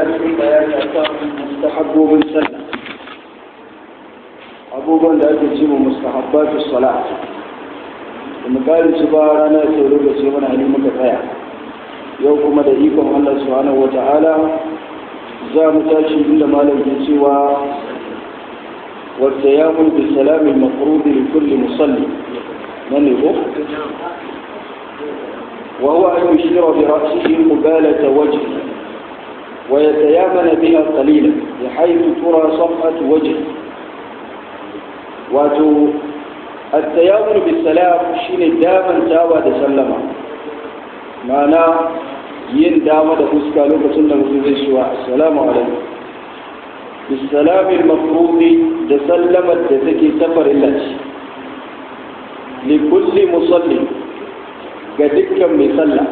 cikin bayani a kan mustahabbobin sallah abubuwan da ake ce mu mustahabbatu salat da misali su ba rana ta lokaci mana hali muka tsaya yau kuma da ikon Allah subhanahu wa ta'ala za mu tashi inda malam ke cewa wadda ya mun bi salamin mafrudi li kulli musalli nan ne ko وهو أن يشير برأسه قبالة وجهه ويتيامن بها قليلا بحيث ترى صفحة وجهه واتو التيامن بالسلام شين داما تاوى تسلم معنى yin dama da fuska lokacin da mutum zai shiwa assalamu alaikum bisalamin mafrudi da sallamar da take tafarin laci li kulli musalli ga dukkan mai sallah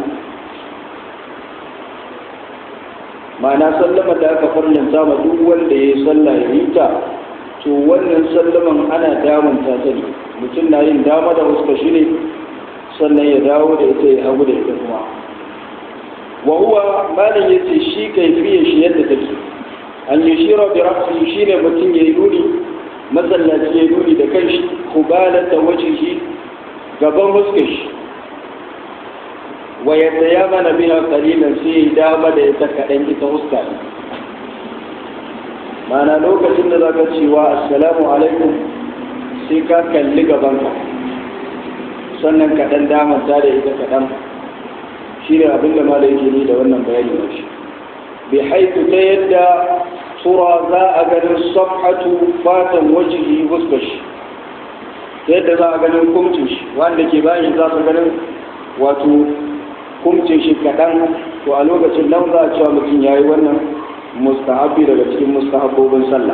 ma'ana sallama da aka farlanta ma duk wanda ya yi sallah ya yi ta to wannan sallaman ana damunta ta ne mutum na yin dama da wasu shi ne sannan ya dawo da ita ya hagu da ita kuma wa huwa malam ya ce shi kaifiyar shi yadda take an yi shira bi rafi shi ne mutum ya yi nuni masallaci ya yi nuni da kanshi kubalata wajen shi gaban fuskar shi wa yadda ya mana biya kalilan sai ya dama da ita kaɗan ita huska ne mana lokacin da za ka cewa assalamu alaikum sai ka kalli gabanka sannan kaɗan damanta da ita kaɗan shi ne abin da malai ke ni da wannan bayani na shi bi haitu ta yadda tura za a ganin safhatu fatan wajihi huskar shi ta yadda za a ganin kumcin shi wanda ke bayan za su ganin wato kumcin shi kaɗan to a lokacin nan za a cewa mutum ya yi wannan mustahabi daga cikin mustahabbobin sallah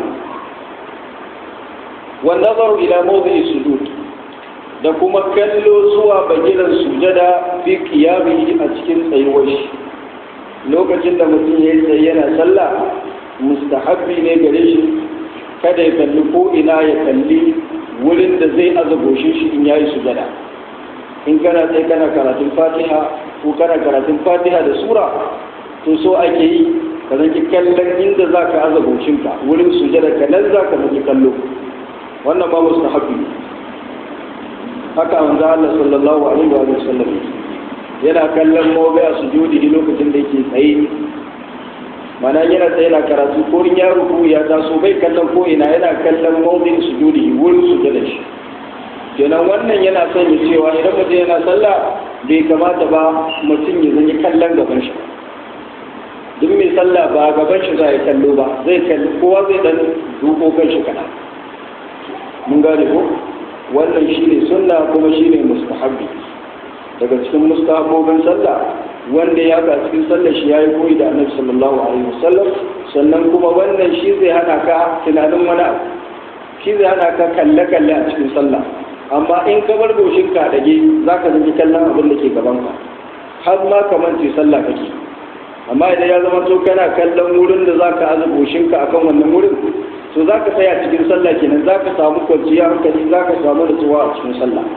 wanda zaru ila mawdi'i sujud da kuma kallo zuwa bagiran sujada fi qiyami a cikin tsayuwar shi lokacin da mutum ya yi tsaye yana sallah mustahabbi ne gare shi kada ya kalli ko ina ya kalli wurin da zai azaboshin shi in yayi sujada in kana sai kana karatun fatiha ko kana karatun fatiha da sura to so ake yi ka zaki kallon inda za ka aza goshinka wurin sujada ka nan za ka zaki kallo wannan ba musu haɓi haka manzo Allah sallallahu alaihi wa sallam yana kallon mawaya sujudi lokacin da yake tsaye mana yana tsaye na karatu ko ya ruku ya taso bai kallon ko ina yana kallon mawdin sujudi wurin sujada shi kenan wannan yana son ya cewa idan mutum yana sallah bai kamata ba mutum ya zanyi kallon gaban shi duk mai sallah ba gaban shi za ya kallo ba zai kalli kowa zai dan duko kan shi kana mun gane ko wannan shine sunna kuma shine mustahabbi daga cikin mustahabbobin sallah wanda ya ga cikin sallar shi yayi koyi da annabi sallallahu alaihi wasallam sannan kuma wannan shi zai hana ka tunanin wani abu shi zai hana ka kalle kalle a cikin sallah amma in ka bar goshin ka dage za ka zanci kallon abin da ke gaban ka har ma ka mance sallah kake amma idan ya zama to kana kallon wurin da za ka aza goshin ka akan wannan wurin to za ka tsaya cikin sallah kenan za ka samu kwanciyar hankali za ka samu nutsuwa a cikin sallah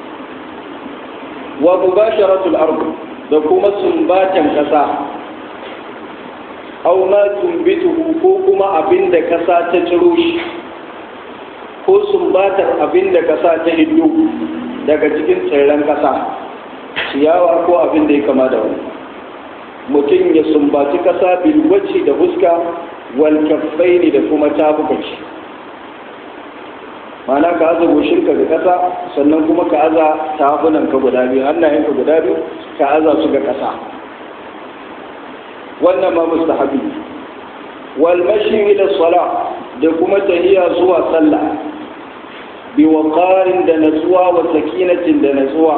wa mubasharatul ard da kuma sumbatan kasa aw ma tumbituhu ko kuma abin da kasa ta ciro shi ko sumbatar abin da kasa ta hiddo daga cikin tsirran kasa ciyawa ko abin da ya kama da wani mutum ya sumbaci kasa bilwaci da fuska wal kaffaini da kuma tafukan shi mana ka aza goshinka ga kasa sannan kuma ka aza tafunan ka guda biyu hannayenka guda biyu ka aza su ga kasa wannan ma mustahabi wal mashi ila sala da kuma tahiya zuwa sallah bi waqarin da natsuwa wa sakinatin da natsuwa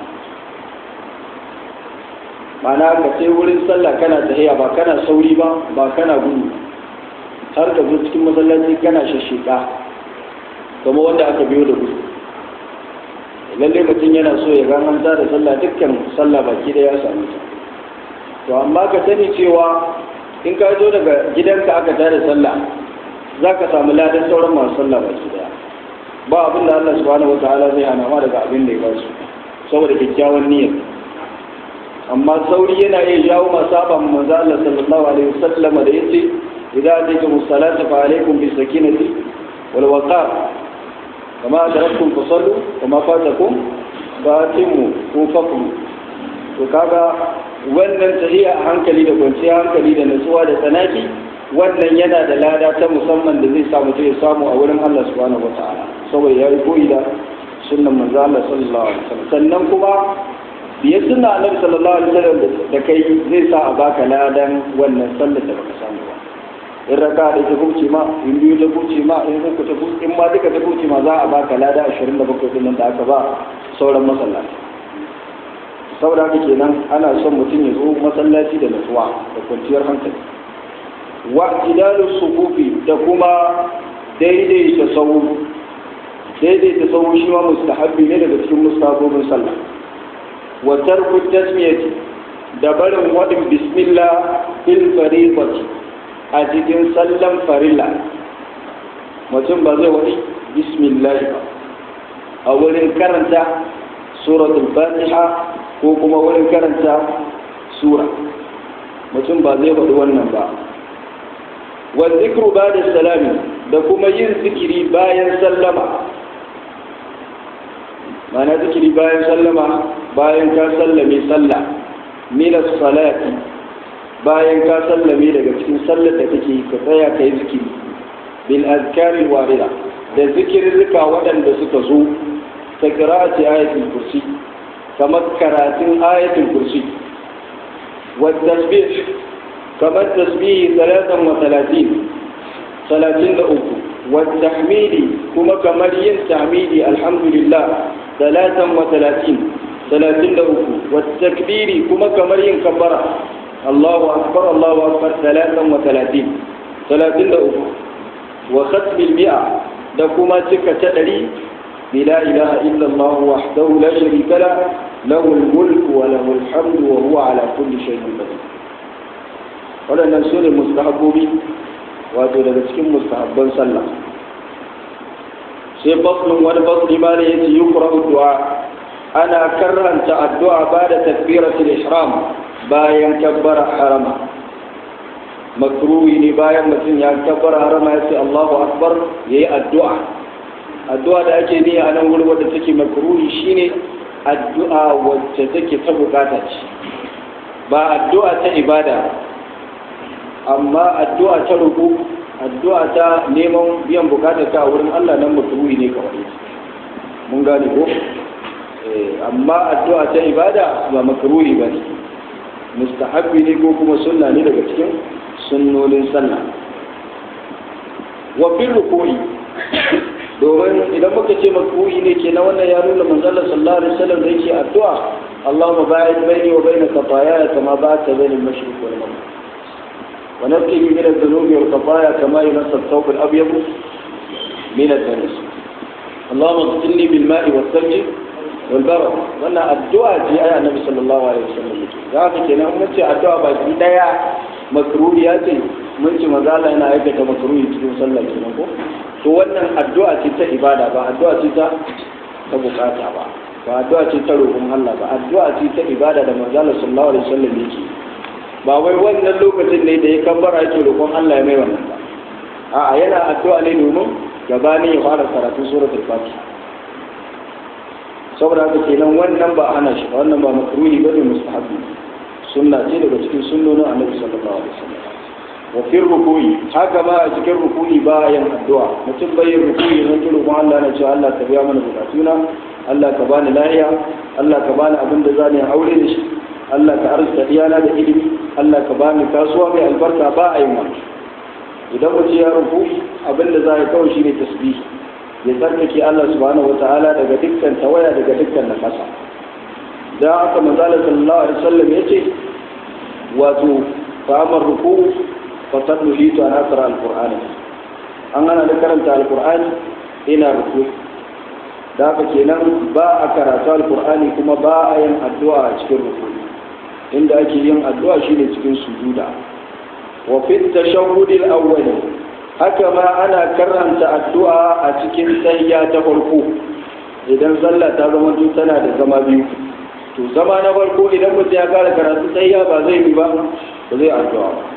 mana ka sai wurin sallah kana tahiya ba kana sauri ba ba kana gudu har ka zo cikin masallaci kana shashika kuma wanda aka biyo da gudu lalle mutum yana so ya gananta da sallah dukkan sallah baki da ya sami ta to amma ka sani cewa in ka zo daga gidanka aka tada sallah za ka samu ladan sauran masu sallah baki daya ba abin da Allah subhanahu wataala zai hana ma daga abin da ya ba su saboda kyakkyawan niyyar amma sauri yana iya jawo masaba manzo Allah sallallahu alaihi wasallam da yace idza ataytum as-salata fa alaykum bis sakinati wal waqar kama adraktum fasallu kama fatakum fatimu ko fakmu to kaga wannan tahiya a hankali da kwanciyar hankali da nutsuwa da tsanaki wannan yana da lada ta musamman da zai samu ta ya samu a wurin Allah subhanahu wata'ala saboda ya yi koyi da sunnan manzo Allah sallallahu alaihi wasallam sannan kuma biye sunna annabi sallallahu alaihi wasallam da kai zai sa a baka ladan wannan sallar da baka samu ba in raka da ta kuce ma in biyu ta kuce ma in uku ta kuce in ma duka ta kuce ma za a baka lada 27 din nan da aka ba sauran masallaci saboda haka kenan ana son mutum ya zo masallaci da nutsuwa da kwanciyar hankali wa idalu sufufi da kuma daidaita sahu daidaita sahu shi ma mustahabbi ne daga cikin mustahabobin sallah wa tarku tasmiyati da barin wadin bismillah fil fariqati a cikin sallan farilla mutum ba zai wadi bismillah ba a wurin karanta suratul fatiha ko kuma wurin karanta sura mutum ba zai faɗi wannan ba wa zikru ba da salami da kuma yin zikiri bayan sallama mana zikiri bayan sallama bayan ka sallame sallah minas salati bayan ka sallame daga cikin sallar da kake ka tsaya ka yi zikiri bil azkaril warida da zikirrika waɗanda suka zo ta qira'ati ayatul kursi kamar karatun ayatul kursi wa tasbih kamar tasbihi salatan wa talatin talatin da uku wa tahmidi kuma kamar yin tahmidi alhamdulillah salatan wa talatin talatin da uku wa takbiri kuma kamar yin kabbara Allahu akbar Allahu akbar salatan wa talatin talatin da uku wa khatmil mi'a da kuma cika ta ɗari بلا إله إلا الله وحده لا شريك له له الملك وله الحمد وهو على كل شيء قدير waɗannan su ne mustahabbobi wato daga cikin mustahabban sallah sai faslun wani fasli ma ne yace yukra du'a ana karanta addu'a ba da takbiratul ihram bayan kabbara harama makruhi ne bayan mutum ya kabbara harama ya ce Allahu akbar yayi addu'a addu'a da ake ni a nan wurin wadda take makruhi shine addu'a wacce take ta bukata ce ba addu'a ta ibada amma addu'a ta ruku addu'a ta neman biyan bukatar ka a wurin Allah nan makruhi ne kawai mun gane ko amma addu'a ta ibada ba makruhi ba ne mustahabbi ne ko kuma sunna ne daga cikin sunnonin sallah wa fil ruku'i domin idan muka ce makruhi ne ke na wannan ya nuna manzala sallallahu alaihi wasallam da yake addu'a Allahumma ba'id baini wa baina khataaya kama ba'adta baina al-mashriq wal maghrib wa nabtini min adh-dhunubi wal khataaya kama yunassa ath-thawb al-abyad min ad-danas Allahumma ighfirli bil ma'i was thalji wal barad wannan addu'a ce ayi annabi sallallahu alaihi wasallam za ka kenan mun ce addu'a ba ki daya makruhi ya ce mun ce manzala yana aikata makruhi cikin sallah kenan ko to wannan addu'a ce ta ibada ba addu'a ce ta ta bukata ba ba addu'a ce ta roƙon Allah ba addu'a ce ta ibada da manzo Allah sallallahu alaihi wasallam yake ba wai wannan lokacin ne da ya kabbara yake roƙon Allah ya mai wannan ba a'a yana addu'a ne domin gabanin ya fara karatun suratul fatiha saboda haka kenan wannan ba ana shi wannan ba makruhi bane mustahabi sunna ce daga cikin sunnonin annabi sallallahu alaihi wasallam wa fi ruku'i haka ma a cikin ruku'i bayan addu'a mutum bai yin ruku'i don turu kuma Allah na cewa Allah ka biya mana bukatuna Allah ka bani lahiya Allah ka bani abin da zani aure da shi Allah ka arzuta iyana da ilimi Allah ka bani kasuwa mai albarka ba a yin wani idan mutum ya ruku'i abin da za ya kawai shine tasbih ya tsarkake Allah subhanahu wataala daga dukkan tawaya daga dukkan nakasa da haka manzala sallallahu alaihi wasallam yace wato fa'amar ruku'u fasallu hitu an asra alqur'ani an ana da karanta alqur'ani ina ruku da haka kenan ba a karatu alqur'ani kuma ba a yin addu'a a cikin ruku inda ake yin addu'a shine cikin sujuda wa fi tashahhud al-awwal haka ma ana karanta addu'a a cikin tahiyya ta farko idan sallah ta zama tana da zama biyu to zama na farko idan mutum ya kara karatu tsayiya ba zai yi ba ba zai addu'a ba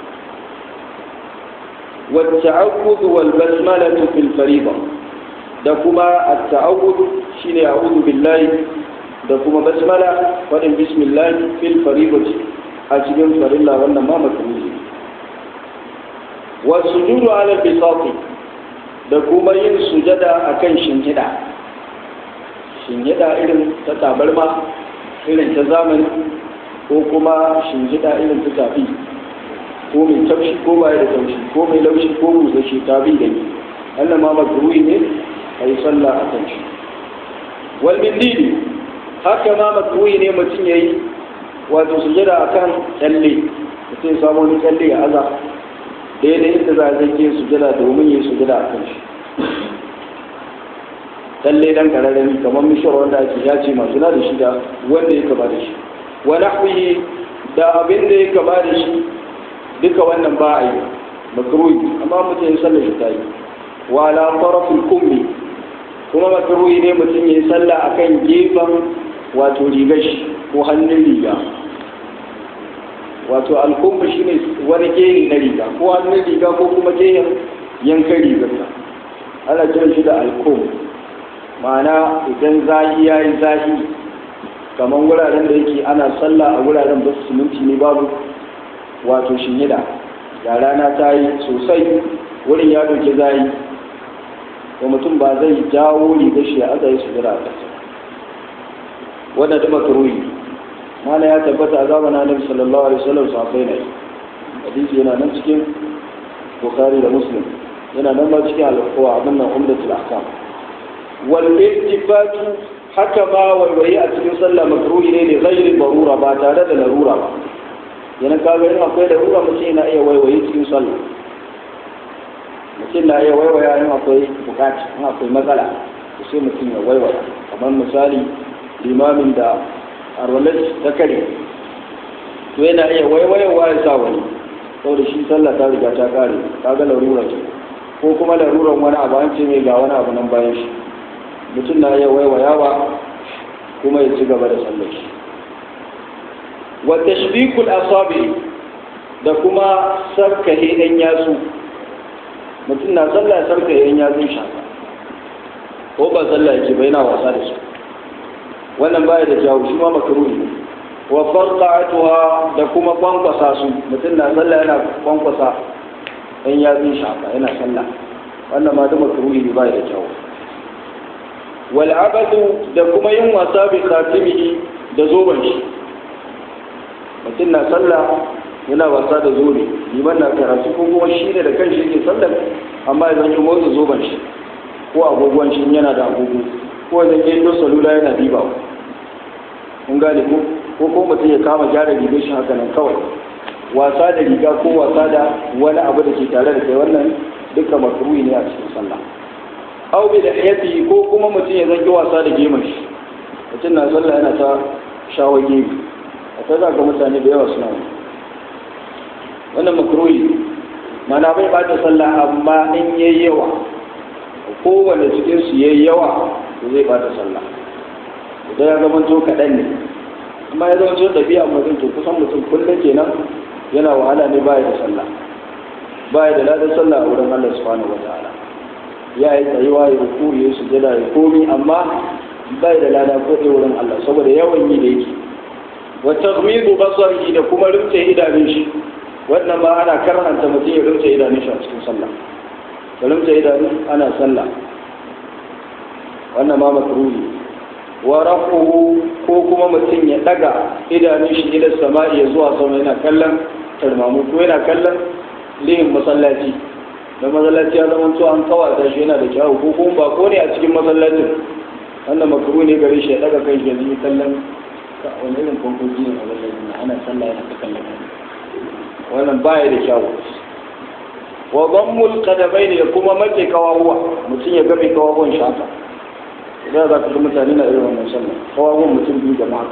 والتعوذ والبسملة في الفريضة da kuma at-ta'awud shine a'udhu billahi da kuma basmala wadin bismillah fil fariidati a cikin farilla wannan ma makruhi wa sujudu ala bisati da kuma yin sujada akan shinhida shinhida irin ta tabarma irin ta zamani ko kuma shinhida irin ta tafi ko mai taushi ko baya da taushi ko mai laushi ko busashi tabi da ni wannan ma makruhi ne a yi sallah a kan shi wal mindili haka ma makruhi ne mutum ya yi wato sujada a kan tsalle mutum ya samu wani tsalle ya aza daidai inda za a zai ke sujada domin ya yi sujada a kan shi tsalle dan kararrami kamar mishawar wanda ake ya ce masu na da shi da wanda ya kama da shi wani huyi da abin da ya kama da shi duka wannan ba a yi makruhi amma mutum ya sallar shi ta yi wa ala tarafin kummi kuma makaruhi ne mutum ya yi sallah a kan gefen wato rigar shi ko hannun riga wato alkumbu shi ne wani gehe na riga ko hannun riga ko kuma gehen yankan rigar ta ana kiran shi da alkum ma'ana idan zahi ya yi zahi kamar wuraren da yake ana sallah a wuraren ba su siminti ne babu wato shinida da rana ta yi sosai wurin ya ɗauki zahi to mutum ba zai jawo riga shi a azayi su jira a ƙasa wanda da makaruhi mana ya tabbata a zamanin annabi sallallahu alaihi wasallam safai ne hadisi yana nan cikin bukhari da muslim yana nan ba cikin alƙawa abin nan umdatul ahkam wal iltifatu haka ma waiwaye a cikin sallah makruhi ne ne ghairi barura ba tare da larura ba yana kaga in akwai larura mutum yana iya waiwaye cikin sallah mutum na iya waiwaya in akwai bukaci in akwai matsala to sai mutum ya waiwaya kamar misali limamin da arwalar ta kare to yana iya waiwayawa ya sa wani saboda shi sallah ta riga ta kare kaga larura ce ko kuma laruran wani abu an ce mai ga wani abu nan bayan shi mutum na iya waiwayawa kuma ya ci gaba da sallar shi wa tashbikul asabi da kuma sarkahe ɗan yatsu mutum na sallah ya sarka yayin ya zai shaka ko ba sallah yake bai na wasa da su wannan baya da jawo shi ma makaruhi ne wa farqa'atuha da kuma kwankwasa su mutum na sallah yana kwankwasa in ya zai shaka yana sallah wannan ma da makaruhi ne baya da jawo wal abadu da kuma yin wasa bi khatimihi da zoban shi mutum na sallah yana wasa da zobe liman na karatu ko kuma shi ne da kanshi yake sallar amma idan ya motsa zoben shi ko agogon shi yana da agogo ko idan ya yi salula yana diba kun gane ko ko ko mutum ya kama gyara rigar shi haka nan kawai wasa da riga ko wasa da wani abu da ke tare da kai wannan duka makruhi ne a cikin sallah aw bi lihiyati ko kuma mutum ya zanki wasa da gemun shi mutum na sallah yana ta shawo gemi a ta za ga mutane da yawa suna wani wannan makruhi mana bai bata sallah amma in yayi yawa kowane cikin su yayi yawa to zai bata sallah idan ya zama to kaɗan ne amma ya zama to ɗabi'a mutum to kusan mutum kullum kenan yana wahala ne baya da sallah baya da ladan sallah a wurin Allah subhanahu wa ta'ala ya yi tsayuwa ya ruku ya sujada ya komi amma baya da lada ko ɗaya wurin Allah saboda yawan yi da yake wa taghmidu basarihi da kuma rinse idanun shi wannan ma ana karanta mutum ya rinse idanun shi a cikin sallah ka rinse idanu ana sallah wannan ma makruhi wa rafuhu ko kuma mutum ya daga idanun shi ila sama'i ya zuwa sama yana kallon tarmamu ko yana kallon lihin masallaci da masallaci ya zama to an kawata shi yana da kyawu ko kuma ba ko ne a cikin masallacin wannan makruhi ne gare shi ya daga kai shi ya yi kallon wani irin kwankoji ne a masallacin ana sallah yana ta kallon wannan baya da kyawu wa dhammul qadamain da kuma mace kawawa mutum ya game kawawan shi haka idan za ka ga mutane na irin wannan sallah kawawan mutum biyu jama'a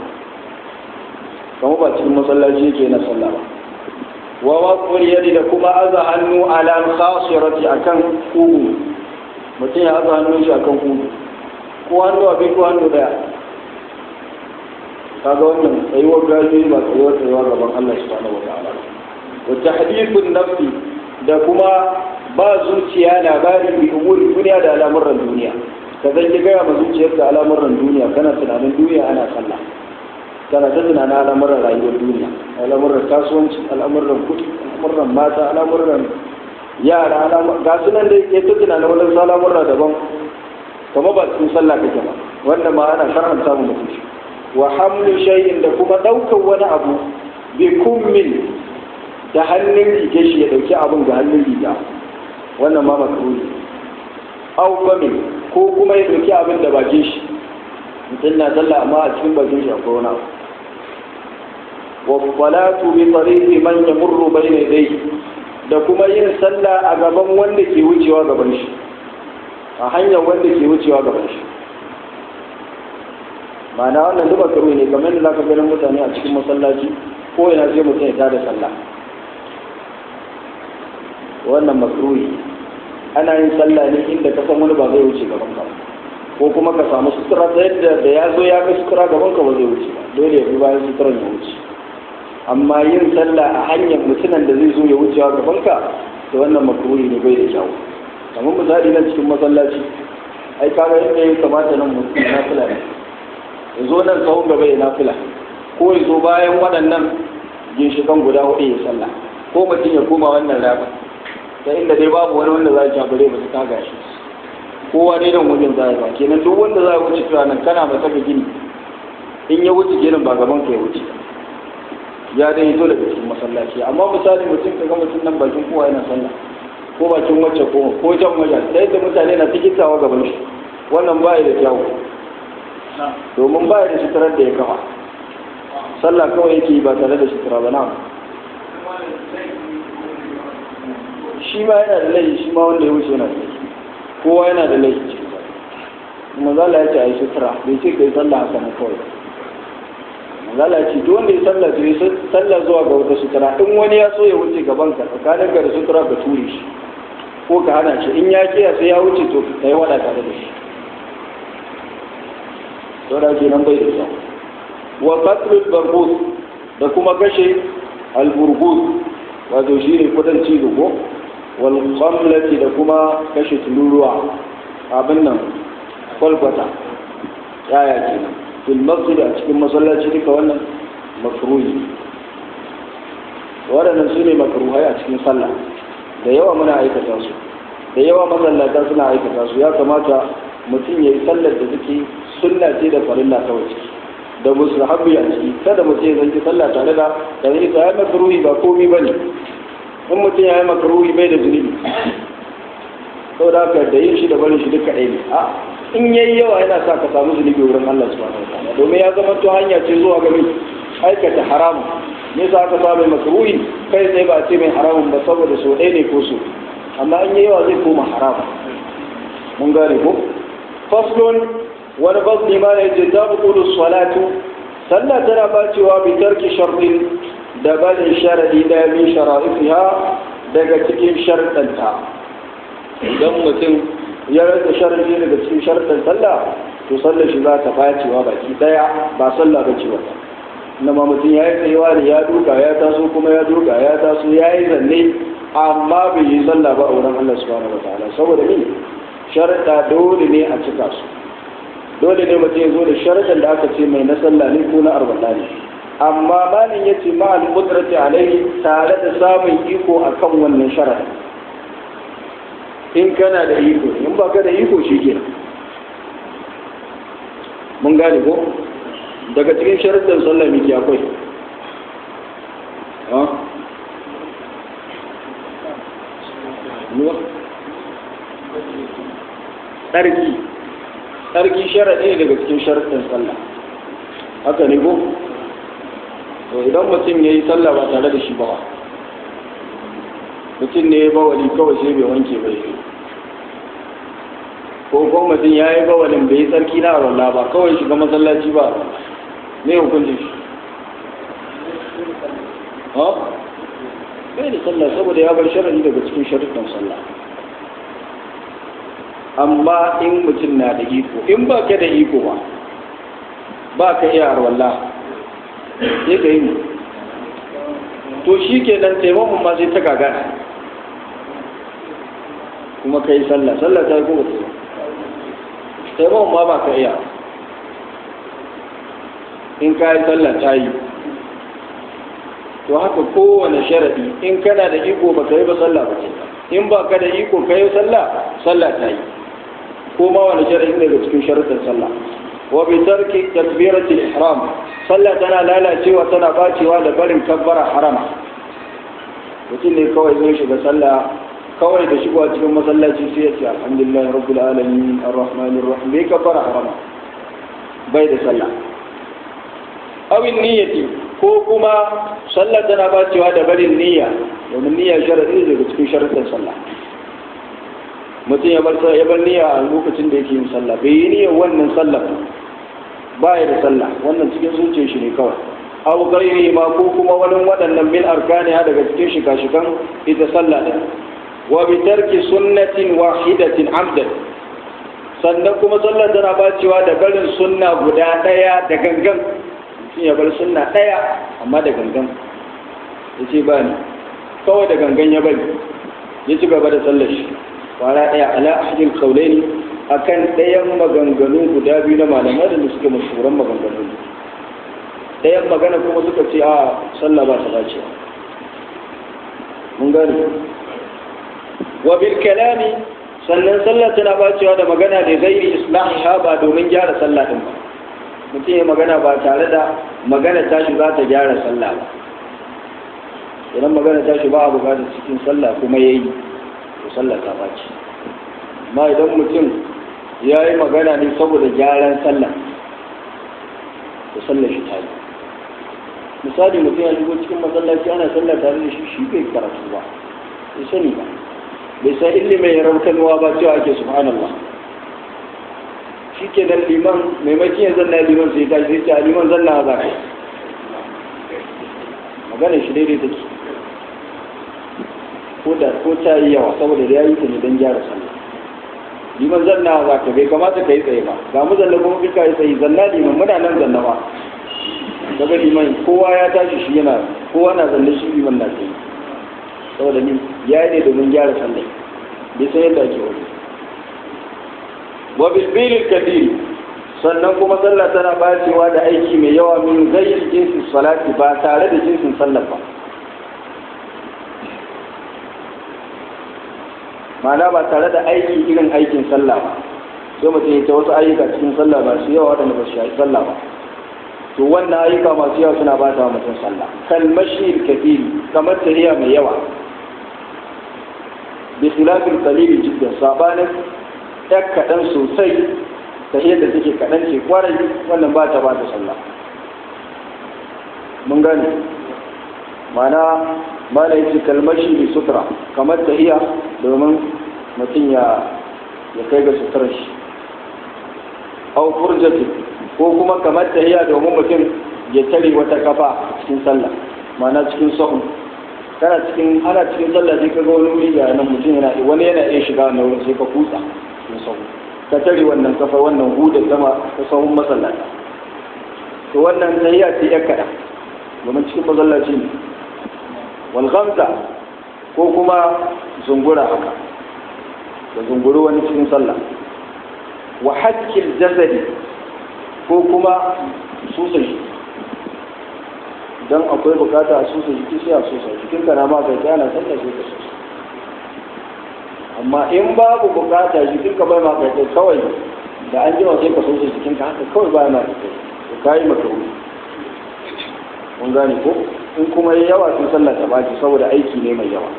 kamar ba cikin masallaci yake na sallah ba wa waqul yadi da kuma aza hannu ala khasirati akan kugu mutum ya aza hannun shi akan kugu ko hannu a ko hannu daya kaga wannan tsayuwar gaji ba tsayuwar tsayuwa gaban Allah subhanahu wataala wa tahdithun nafsi da kuma ba zuciya labari bi umuri duniya da al'amuran duniya ka zan ki gaya ma zuciyarka al'amuran duniya kana tunanin duniya ana sallah kana ta tunanin al'amuran rayuwar duniya al'amuran kasuwanci al'amuran kuɗi al'amuran mata al'amuran yara ga su nan dai ya ta tunanin wani al'amura daban kama ba cikin sallah kake ba wanda ma ana shar'anta mu mutum wa hamlu shay'in da kuma daukar wani abu bi kummin da hannun rige shi ya dauki abin ga hannun riga wannan ma makruhi aw famin ko kuma ya dauki abin da bakin shi mutum na sallah amma a cikin bakin shi akwai wani abu wa salatu bi tariqi man yamurru bayna yadayhi da kuma yin sallah a gaban wanda ke wucewa gaban shi a hanyar wanda ke wucewa gaban shi ma'ana wannan duba karo ne kamar da za ka ganin mutane a cikin masallaci ko yana sai mutum ya tada sallah wannan makruhi ana yin sallah ne inda ka san wani ba zai wuce gaban ka ko kuma ka samu sutura ta yadda da ya zo ya ga sutura gaban ka ba zai wuce ba dole ya bi bayan suturan ya wuce amma yin sallah a hanyar mutumin da zai zo ya wucewa gaban ka to wannan makruhi ne bai da kyau kamar misali nan cikin masallaci ai kaga yadda ya kamata nan mutum na fila ne ya zo nan sahun gaba ya nafila ko ya zo bayan waɗannan ginshikan guda hudu ya sallah ko mutum ya koma wannan rafa ta inda dai babu wani wanda za a jagore ba su kaga shi kowa dai nan wajen za a ba kenan duk wanda za a wuce tuwa nan kana masa ga gini in ya wuce ginin ba gaban ka ya wuce ya dai zo daga cikin masallaci amma misali mutum ka ga mutum nan bakin kowa yana sallah ko bakin wacce ko ko jan wajen da yadda mutane na tikitawa gaban shi wannan ba da kyawu domin ba da suturar da ya kafa sallah kawai yake ba tare da sutura ba na shi ma yana da laifi shi ma wanda ya wuce yana da laifi kowa yana da laifi cikin ba kuma zala ya ce a yi sutura bai ce ka yi sallah haka na kawai zala ya ce duk wanda ya sallah to yi sallah zuwa ga wata sutura in wani ya so ya wuce gaban ka tsakanin ka da sutura ka ture shi ko ka hana shi in ya kiya sai ya wuce to ka yi wada tare da shi saura ke nan bai da kyau wa qatlul barbus da kuma kashe alburgus wato shi ne kudanci ko wal qamlati da kuma kashe tururuwa abin nan kwalkwata yaya kenan fil masjid a cikin masallaci duka wannan makruhi waɗannan su ne makruhai a cikin sallah da yawa muna aikata su da yawa masallata suna aikata su ya kamata mutum ya yi sallar da suke sunna ce da farilla kawai ciki da mustahabbi a ciki kada mutum ya zanci sallah tare da da zai ta yi makruhi ba komi bane in mutum ya yi makruhi bai da zunubi saboda haka da yin shi da barin shi duka ɗaya ne a in yayi yawa yana sa ka samu zunubi wurin Allah subhanahu wataala domin ya zama to hanya ce zuwa ga mai aikata haramun ne sa aka samu makruhi kai tsaye ba ce mai haramun ba saboda so ɗaya ne ko so amma in yayi yawa zai koma haramun mun gane ko faslun wani fasli ma ne ce ta buƙulu salatu sallah tana bacewa bi tarki sharɗin da barin sharadi da min shara'ifiha daga cikin sharɗanta idan mutum ya rasa sharadi daga cikin sharɗin sallah to sallar shi za ta bacewa baki daya ba sallah ba ce wata na ma mutum ya yi tsayewa ne ya duka ya taso kuma ya duka ya taso ya yi zanne amma bai yi sallah ba a wurin Allah subhanahu wa ta'ala saboda ni sharɗa dole ne a cika su dole ne mutum ya zo da sharaɗin da aka ce mai na sallah ne ko na arbala ne amma malin ya ce ma al-qudrati alaihi tare da samun iko akan wannan sharaɗin in kana da iko in ba ka da iko shi ke mun gane ko daga cikin sharaɗin sallah miki akwai tsarki tsarki sharaɗi ne daga cikin sharaɗin sallah haka ne ko to idan mutum ya yi sallah ba tare da shi ba mutum ne ya bawali kawai sai bai wanke bai ko ko mutum ya yi bawalin bai yi tsarki na arwallah ba kawai shiga masallaci ba ne hukuncin shi ha bai da sallah saboda ya bar sharaɗi daga cikin sharaɗin sallah amma in mutum na da iko in ba ka da iko ba ba ka iya arwalla sai ka yi to shi ke nan taimakon ma sai ta gagara kuma ka yi sallah sallah ta yi kuma ta taimakon ma ba ka iya in ka yi sallah ta yi to haka kowane sharaɗi in kana da iko ba ka yi ba sallah ba ce in ba ka da iko ka yi sallah sallah ta yi ko ma wani sharaɗi daga cikin sharaɗin sallah wa bi tarki takbiratul ihram sallah tana lalacewa tana bacewa da barin kabbara harama mutum ne kawai zai shiga sallah kawai da shigowa cikin masallaci sai ya ce alhamdulillah rabbil alamin arrahmanir rahim bai kabbara harama bai da sallah awin niyyati ko kuma sallah tana bacewa da barin niyya domin niyya sharadi daga cikin sharadin sallah mutum ya bar ya bar niyya a lokacin da yake yin sallah bai yi niyyar wannan sallah ba ya da sallah wannan cikin zuciyar shi ne kawai aw ghairi ma ko kuma wani waɗannan min arkaniha daga cikin shika-shikan ita sallah din wa bi tarki sunnatin wahidatin amdan sannan kuma sallah tana bacewa da barin sunna guda ɗaya da gangan mutum ya bar sunna ɗaya amma da gangan ya ce ba ni kawai da gangan ya bari ya ci gaba da sallar shi kwara ɗaya ala ahadin kaulaini akan ɗayan maganganu guda biyu na malamai da suke mashhuran maganganu ɗayan magana kuma suka ce a sallah ba ta dace mun gani wa bil kalami sannan sallah tana bacewa da magana da gairi islahiha ba domin gyara sallah din ba mutum ya magana ba tare da magana tashi za ta gyara sallah ba idan magana tashi ba a bukatar cikin sallah kuma ya yi to sallah ta bace amma idan mutum ya yi magana ne saboda gyaran sallah to sallah shi ta yi misali mutum ya shigo cikin masallaci ana sallah tare da shi shi bai karatu ba bai sani ba bai san ilimin ya raukanuwa ba cewa ake subhanallah shi ke nan liman maimakon ya zanna liman sai ta shi ce a liman zanna za ka magana shi daidai take ko da ko ta yi yawa saboda da ya yi ta ne don gyara sallah liman zanna za ka bai kamata ka yi tsaye ba ga mu zanna kuma kika yi tsaye zanna liman muna nan zanna ba daga liman kowa ya tashi shi yana kowa na zanne shi liman na tsaye saboda ni ya yi ne domin gyara sallah bai san yadda ake wani wa bilbilil kadir sannan kuma sallah tana bacewa da aiki mai yawa min ghairi jinsi salati ba tare da jinsin sallah ba ma'ana ba tare da aiki irin aikin sallah ba sai mutum ya ta wasu ayyuka cikin sallah ba su yawa waɗanda ba su shafi sallah ba to wannan ayyuka masu yawa suna ba ta mutum sallah kalmashi kadiri kamar tahiya mai yawa bi khilafin qalili jiddan sabanin ɗan kaɗan sosai ta yadda take kaɗan ce kwarai wannan ba ta ba ta sallah mun gane mana mala yace kalmashi bi sutura kamar tahiya domin mutum ya ya kai ga suturar shi au furjati ko kuma kamar tahiya domin mutum ya tare wata kafa cikin sallah mana cikin sahun kana cikin ana cikin sallah sai ka ga wani wuri ga nan mutum yana wani yana iya shiga wannan wurin sai ka kutsa cikin sahun ka tare wannan kafa wannan hudar sama ta sahun masallata to wannan tahiya ce ya kaɗan domin cikin masallaci ne walgamza ko kuma zungura haka da zunguru wani cikin sallah wa hakkil jazari ko kuma susa shi don akwai bukata a susa jiki sai a susa jikin ka na ma kai ana sallah sai ka susa amma in babu bukata jikin ka bai ma kai kawai da an jima sai ka susa jikin ka haka kawai bai ma kai ka yi maka mun gane ko in kuma yi yawa sun sallah ta baki saboda aiki ne mai yawa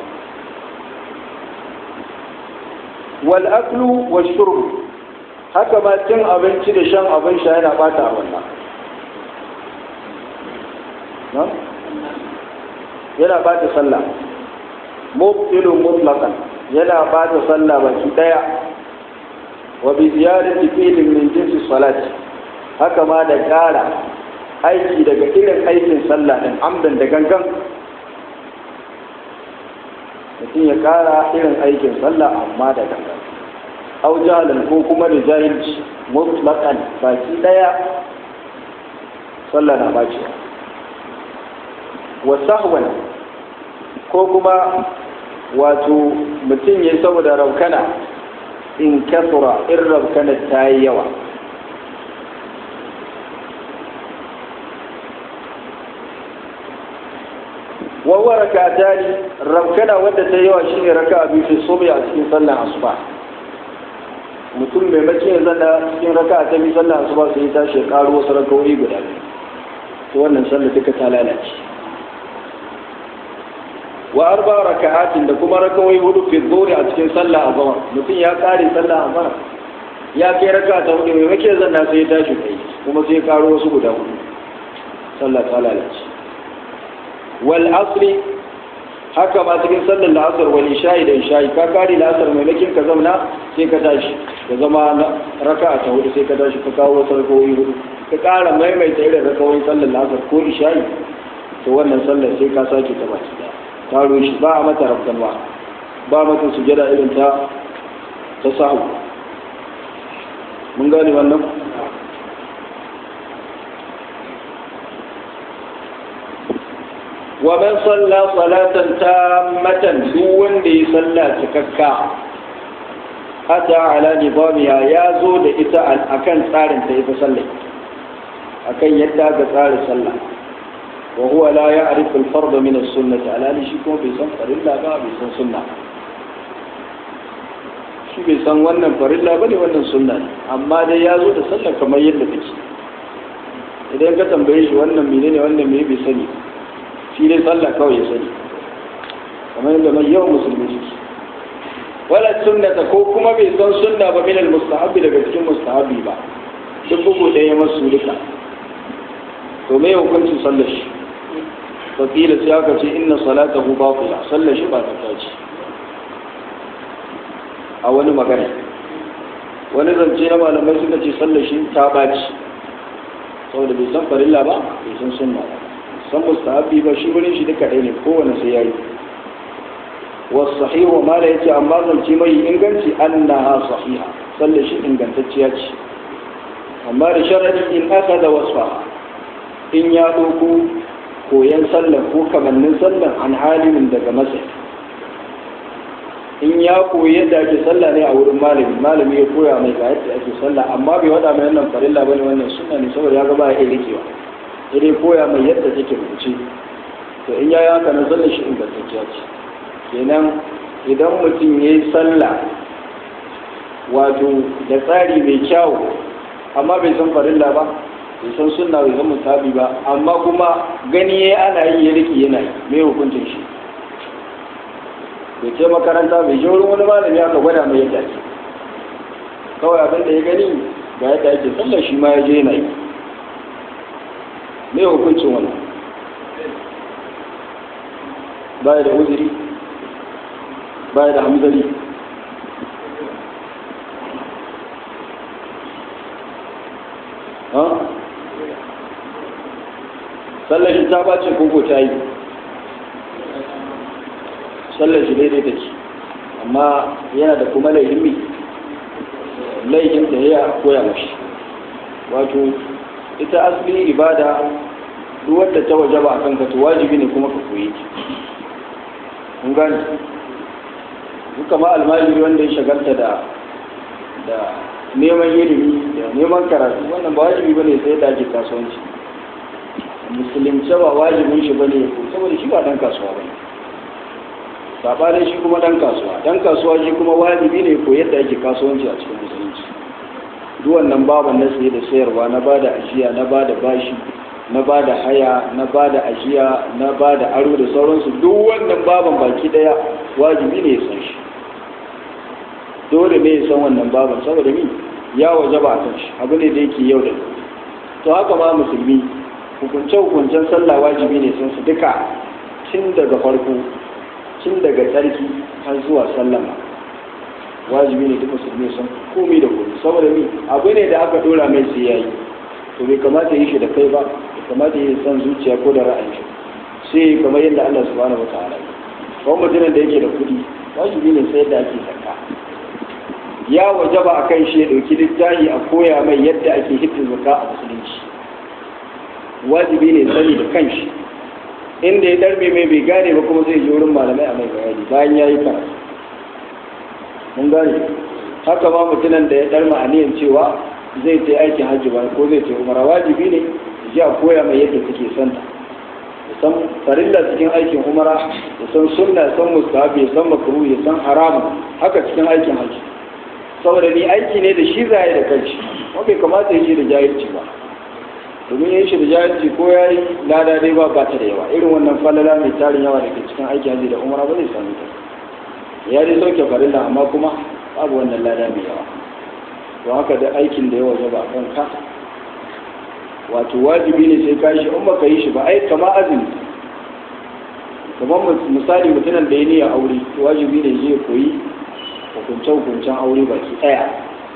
wal aklu wa shurb haka ma cin abinci da shan abin sha yana bata a wannan yana bata sallah mubtilun mutlaqan yana bata sallah baki daya wa bi ziyadati fi'lin min jinsi salati haka ma da kara aiki daga irin aikin sallah din amdan da gangan mutum ya kara irin aikin sallah amma da gangan au jahalan ko kuma da jahilci mutlaqan baki daya sallah na baci wa sahwan ko kuma wato mutum ya saboda raukana in kasura in raukana ta yi yawa wawa raka ta ne raukana wadda ta yawa shine raka a biyu sobe a cikin sallan asuba mutum mai mace ya zana cikin raka ta biyu sallan asuba sai ya tashi ya karo wasu rakawoyi guda biyu to wannan sallar duka ta lalace wa arba raka'atin da kuma rakawai hudu fi dhuhri a cikin sallah azhar mutum ya kare sallah azhar ya kai raka ta hudu mai make zanna sai ya tashi kai kuma sai ya karo wasu guda hudu sallah ta lalace wal asri haka ma cikin sallar la'asar wal isha'i da isha'i ka kare la'asar mai makin ka zauna sai ka tashi ka zama raka'a ta hudu sai ka tashi ka kawo wasu rakawai hudu ka kara maimaita irin rakawai sallar la'asar ko isha'i to wannan sallar sai ka sake ta baki daya taro shi ba a mata rafkanwa ba mata sujada irin ta ta sahu mun gane wannan wa man salla salatan tammatan duk wanda ya salla cikakka hata ala nizamiha ya zo da ita akan tsarin ta ita sallai akan yadda ga tsarin sallah وهو لا يعرف الفرض من السنة على شيكم بيسان فرilla ba bai san sunna shi bai san wannan farilla ba ne wannan sunna ne amma dai ya zo da sallah kamar yadda take idan ka tambaye shi wannan mene ne wannan me bai sani shi dai sallah kawai ya sani kamar yadda mai yawan musulmi suke wala sunnata ko kuma bai san sunna ba min al-mustahabbi daga cikin mustahabbi ba duk bugu ɗaya masu duka to me hukuncin sallar shi fakila sai aka ce inna salatahu batila sallar shi ba ta tace a wani magana wani zance na malamai suka ce sallar shi ta baci saboda bai san farilla ba bai san sunna ba san mustahabi ba shi wurin shi duka ɗaya ne kowane sai yayi wasu sahihu ma da yace amma zance mai inganci annaha sahiha sallar shi ingantacciya ce amma da sharadi in aka da wasfa in ya ɗauko koyan sallan ko kamannin sallan an halimin daga masa in ya koyi yadda ake sallah ne a wurin malami malami ya koya mai ga yadda ake sallah amma bai wada mai wannan farilla bane wannan sunna ne saboda ya ga ba ya iya rikewa sai dai koya mai yadda take rubuce to in ya yi haka na sallar shi ingantacciya ce kenan idan mutum ya yi sallah wato da tsari mai kyawu amma bai san farilla ba bai san sunna bai san mutabi ba amma kuma gani ya ana yi ya riki yana yi mai hukuncin shi bai ce makaranta bai je wurin wani malami aka gwada mai yadda ake kawai abin da ya gani ga yadda ake sallar shi ma ya je yana yi mai hukuncin wannan baya da uzuri baya da hamzari sallar shi ta bace koko ta yi sallar shi daidai da ce amma yana da kuma laifin mi laifin da ya koya mashi wato ita asali ibada duk wadda ta waje ba a kanka to wajibi ne kuma ka koyi ki kun gani duka ma almajiri wanda ya shagalta da da neman ilimi da neman karatu wannan ba wajibi bane sai da ake kasuwanci musulunci ba wajibin shi bane ko saboda shi ba dan kasuwa bane sabanin shi kuma dan kasuwa dan kasuwa shi kuma wajibi ne ko yadda ake kasuwanci a cikin musulunci duk wannan baban na saye da sayarwa na bada ajiya na bada bashi na bada haya na bada ajiya na bada aro da sauransu duk wannan baban baki daya wajibi ne ya san shi dole ne ya san wannan baban saboda ni ya waje ba a kan shi abu ne da yake yau da to haka ma musulmi hukunce hukuncen sallah wajibi ne sun su duka tun daga farko tun daga tsarki har zuwa sallama wajibi ne duk musulmi san komai da komai saboda ni abu ne da aka dora mai sai yayi to bai kamata yi shi da kai ba bai kamata yi san zuciya ko da ra'ayi sai kamar yadda Allah subhanahu wa ta'ala ko mutumin da yake da kuɗi wajibi ne sai yadda ake zakka ya wajaba a kan shi ya ɗauki littafi a koya mai yadda ake hitin zakka a musulunci wajibi ne sani da kanshi inda ya darbe mai bai gane ba kuma zai je wurin malamai a mai bayani bayan ya yi karatu mun gane haka ma mutumin da ya darma aniyan cewa zai ta aikin hajji ba ko zai ta umara wajibi ne ji a koya mai yadda suke santa ya san farilla cikin aikin umara ya san sunna ya san mustahabi ya san makruh ya san haramu haka cikin aikin hajji saboda ni aiki ne da shi zai da kanshi kuma bai kamata ya shi da jahilci ba domin yin shi da jahilci ko ya yi lada dai ba ba ta da yawa irin wannan falala mai tarin yawa da ke cikin aikin hajji da umara ba zai sami ta ya dai sauke farilla amma kuma babu wannan lada mai yawa don haka da aikin da ya waje ba a kanka wato wajibi ne sai ka yi shi in baka yi shi ba ai kama azumi kamar misali mutumin da ya niyya aure wajibi ne zai koyi hukunce-hukuncen aure baki ɗaya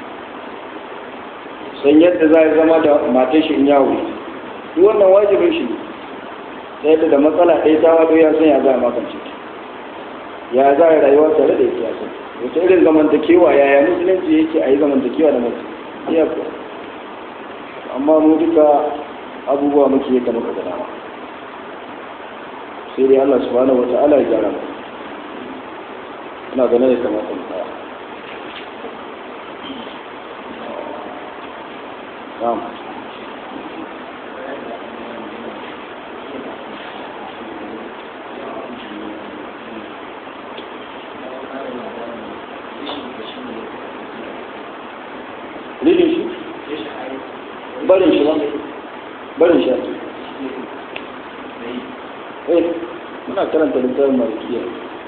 san yadda za a zama da matar shi in ya wuri duk wannan wajibin shi ne yadda da matsala ɗaya ta wado ya san ya za a makance ya za a rayuwa tare da ita ya san wata irin zamantakewa yaya musulunci yake a yi zamantakewa da mutum iya kuwa amma mu duka abubuwa muke yadda muka ga dama sai dai Allah subhanahu wa ta'ala ya gyara mu ina ganin ya kamata mu tsaya na'am rijin shi barin shi ba barin shi ake eh muna karanta littafin malikiya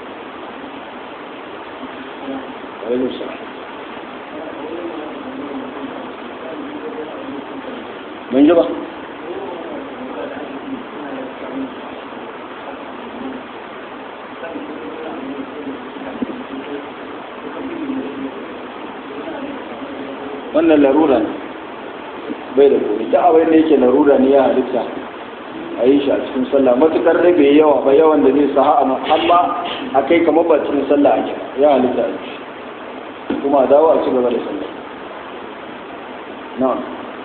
alaikum salam mun ji ba wannan larura ne bai da kori da abin da yake larura ne ya halitta a yi shi a cikin sallah matukar da bai yawa ba yawan da zai sa amma a kai kamar ba cikin sallah ake ya halitta a yi kuma a dawo a ci gaba da sallah na'am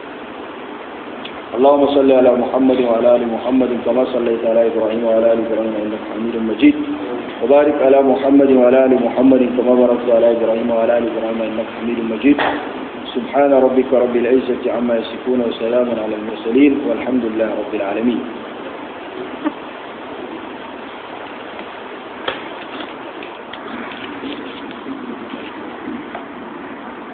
اللهم صل على محمد وعلى ال محمد كما صليت على ابراهيم وعلى ال ابراهيم انك حميد مجيد وبارك على محمد وعلى ال محمد كما باركت على ابراهيم وعلى ال ابراهيم انك حميد مجيد سبحان ربك رب العزه عما يصفون وسلام على المرسلين والحمد لله رب العالمين